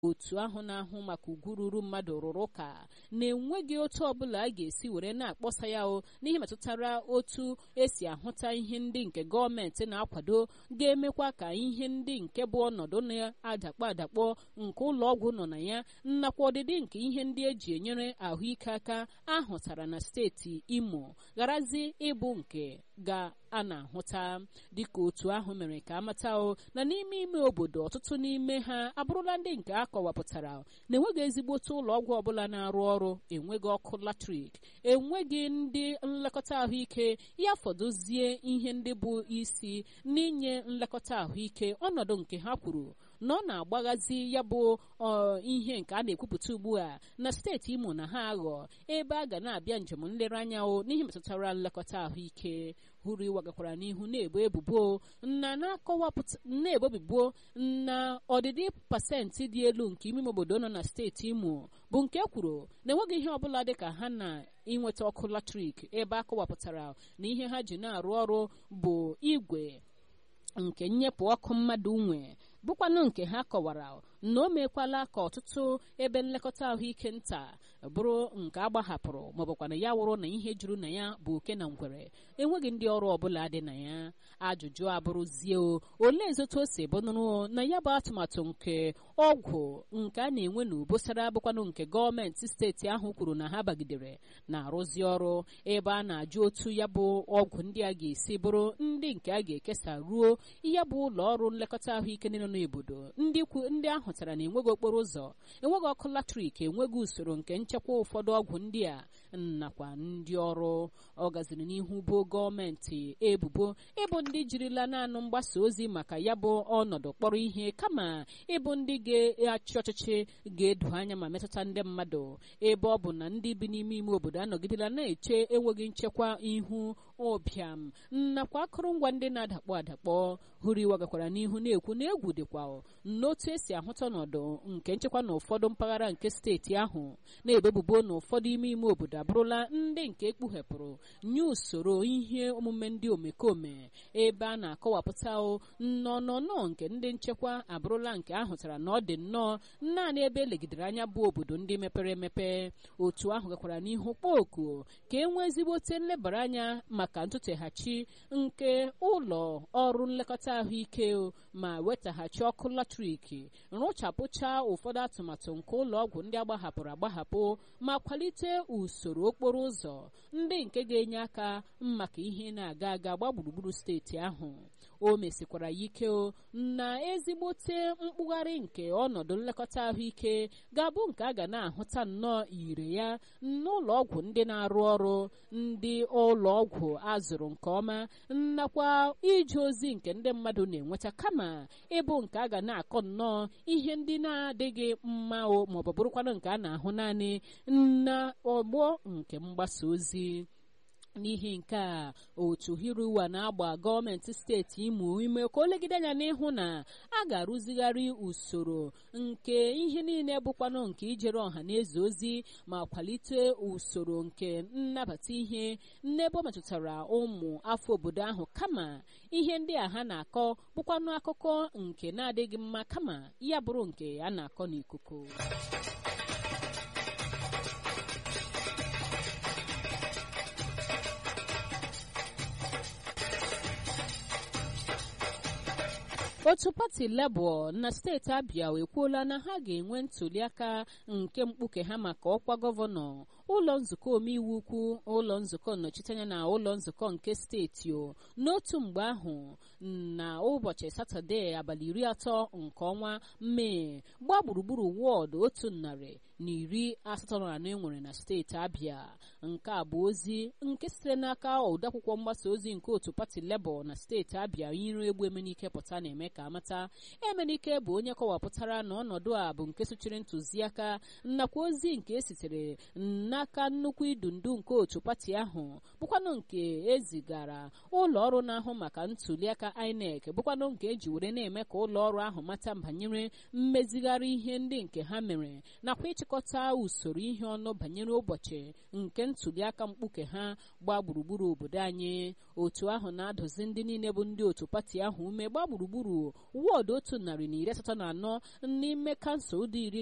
otu ahụ na-ahụ maka ugwu ruru mmadụ rụrụ ụka na-enweghị otu ọbụla a ga-esi were na-akpọsa ya o n'ihe metụtara otu esi ahụta ihe ndị nke gọọmenti na-akwado ga-emekwa ka ihe ndị nke bụ ọnọdụ na-adakpọ adakpọ nke ụlọ ọgwụ nọ na ya nakwa ọdịdị nke ihe ndị eji enyere ahụike aka ahụtara na steeti imo gharazi ịbụ nke ga a na-ahụta dịka otu ahụ mere ka amata o na n'ime ime obodo ọtụtụ n'ime ha abụrụla ndị nke a kọwapụtara na-enweghị ezigbote ụlọ ọgwụ ọbụla na-arụ ọrụ enweghị ọkụ latrik enweghị ndị nlekọta ahụike ya fọdụzie ihe ndị bụ isi n'inye nlekọta ahụike ọnọdụ nke ha kwuru na ọ na-agbaghazi ya bụ ihe nke a na-ekwupụta ugbu a na steeti imo na ha aghọ ebe a ga na-abịa njem nlereanya o n'ihe metụtara nlekọta ahụike hụrụ ịwagakwara n'ihu na-ebo ebubo na na-akọwapụta na-ebo ebubo na ọdịdị pasentị dị elu nke ime obodo nọ na steeti imo bụ nke kwuru na enweghị ihe ọbụla dị ka ha na inweta ọkụ latrik ebe a kọwapụtara na ihe ha ji na-arụ ọrụ bụ igwe nke nnyepụ ọkụ mmadụ nwe bụkwanụ nke ha kọwara na o mekwala ka ọtụtụ ebe nlekọta ahụike nta bụrụ nke agbahapụrụ maọbụkwana ya wụrụ na ihe juru na ya bụ oke na ngwere enweghị ndị ọrụ ọbụla dị na ya ajụjụ abụrụzie o olee ezotu o si bụnụrụ na ya bụ atụmatụ nke ọgwụ nke a na-enwe na obosara bụkwanụ nke gọọmenti steeti ahụ kwuru na ha bagidere na-arụzi ọrụ ebe a na-ajụ otu ya bụ ọgwụ ndị a ga-esi bụrụ ndị nke a ga-ekesa ruo ihe bụ ụlọ ọrụ nlekọta ahụike niile n'obodo ndị ahụtara na enweghị okporo ụzọ enweghị ọkụ latrik enweghị usoro nke nchekwa ụfọdụ ọgwụ ndị a nakwa ndị ọrụ ọ gaziri n'ihu bụ gọọmenti ebubo ịbụ ndị jirila naanị mgbasa ozi maka ya bụ ọnọdụ kpọrọ ihe kama ịbụ ndị ga-achị ọchịchị ga-edo anya ma metụta ndị mmadụ ebe ọ bụ na ndị bi n'ime ime obodo anọgidela na-eche enweghị nchekwa ihu ụbịam nakwa akụrụngwa ndị na-adakpọ adakpọ hụrụ iwe gakwara n'ihu na-ekwu na egwu dịkwa n'otu esi ahụta ọnọdụ nke nchekwa na ụfọdụ mpaghara nke steeti ahụ na-ebebubo na ụfọdụ ime ime obodo abụrụla ndị nke ekpughepụrụ nye usoro ihe omume ndị omekome ebe a na-akọwapụta nnọnọnọ nke ndị nchekwa abụrụla nke ahụtara na ọ dị nnọọ naanị ebe elegidere anya bụ obodo ndị mepere emepe otu ahụ gakwara n'ihu kpọoku ka e nwee ezigbote nlebara anya maka ntụteghachi nke ụlọ ọrụ nlekọta ahụike ma wetaghachi ọkụ latrik rụchapụcha ụfọdụ atụmatụ nke ụlọ ọgwụ ndị agbahapụrụ agbahapụ ma kwalite usoro okporo ụzọ ndị nke ga-enye aka maka ihe na-aga aga gba gburugburu steeti ahụ o mesikwara ya ike na ezigbote mkpụgharị nke ọnọdụ nlekọta ahụike ga-abụ nke a ga na-ahụta nnọọ ire ya n'ụlọ ọgwụ ndị na-arụ ọrụ ndị ụlọ ọgwụ azụrụ nke ọma nakwa ije ozi nke ndị mmadụ na-enweta kama ịbụ nke a ga na-akọ nnọọ ihe ndị na-adịghị mma o maọbụ bụrụkwanụ nke a na-ahụ naanị na ọgbọ nke mgbasa ozi n'ihi nke a otu hiruwa na-agba gọọmenti steeti imo ime ka o legide anya n'ịhụ na a ga-arụzigharị usoro nke ihe niile bụkwanụ nke ijere ọha na eze ozi ma kwalite usoro nke nnabata ihe n'ebe ọ metụtara ụmụ afọ obodo ahụ kama ihe ndị a ha na-akọ bụkwanụ akụkọ nke na-adịghị mma kama ya bụrụ nke a na-akọ n'ikuku otu pati Labour na steeti Abia ekwuola na ha ga-enwe ntụliaka nke mkpuke ha maka ọkwa gọvanọ ụlọ nzukọ omeiwu ukwu ụlọ nzukọ nnọchiteanya na ụlọ nzukọ nke steeti o n'otu mgbe ahụ na ụbọchị satọde abalị iri atọ nke ọnwa mee gbaa gburugburu wọọdụ otu narị na iri asatọ na anọ enwere na steeti Abia nke a bụ ozi nke sitere n'aka odeakwụkwọ mgbasa ozi nke otu pati Labour na steeti Abia iru egbu emenike pụta na-eme ka amata emenike bụ onye kọwapụtara na ọnọdụ a bụ nke sochiri ntụziaka nakwa ozi nke esitere na n'aka nnukwu idu ndu nke otu pati ahụ bụkwanụ nke ezigara ụlọ ọrụ na-ahụ maka ntuliaka INEC bụkwanụ nke eji were na-eme ka ụlọ ọrụ ahụ mata banyere mmezigharị ihe ndị nke ha mere nakwa ịchịkọta usoro ihe ọnụ banyere ụbọchị nke ntuliaka mkpuke ha gbaa gburugburu obodo anyị otu ahụ na-adụzi ndị niile bụ ndị otu pati ahụ ume gbaa gburugburu wọọdụ otu narị na iri asatọ na anọ n'ime kansụl dị iri